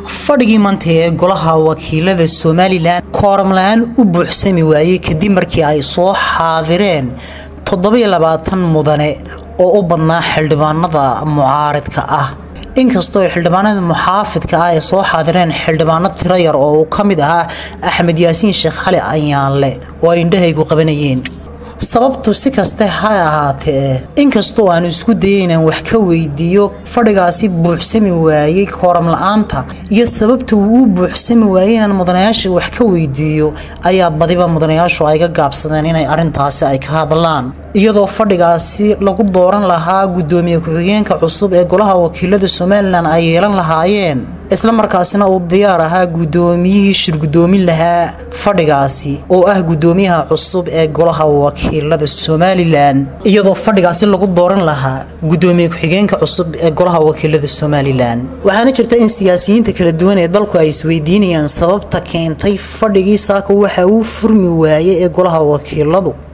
fadhigii maanta ee golaha wakiilada somalilan kooramla-aan u buuxsami waayey kadib markii ay soo xaadireen toddobiyo labaatan mudane oo u badnaa xildhibaanada mucaaridka ah inkastoo xildhibaanada muxaafidka ah ay soo xaadireen xildhibaano tiro yar oo uu ka mid ahaa axmed yaasiin sheekh cali ayaanle oo ay indhahaygu qabanayeen sababtu si kaste ha ahaatee inkastoo aan isku dayay inaan wax ka weydiiyo fadhigaasi buuxsami waayey kooram la-aanta iyo sababta uu u buuxsami waayey inaan mudanayaasha wax ka weydiiyo ayaa badiba mudanayaashu ay ga gaabsadeen inay arrintaasi ay ka hadlaan iyadoo fadhigaasi lagu dooran lahaa guddoomiye ku-xigeenka cusub ee golaha wakiilada somalilan ay yeelan lahaayeen isla markaasina uu diyaar ahaa guddoomiyihii shirgudoomin lahaa fadhigaasi oo ah guddoomiyaha cusub ee golaha wakiilada somalilan iyadoo fadhigaasi lagu dooran lahaa guddoomiye ku-xigeenka cusub ee golaha wakiilada somalilan waxaana jirta in siyaasiyiinta kala duwan ee dalku ay isweydiinayaan sababta keentay fadhigii saaka waxa uu furmi waayey ee golaha wakiiladu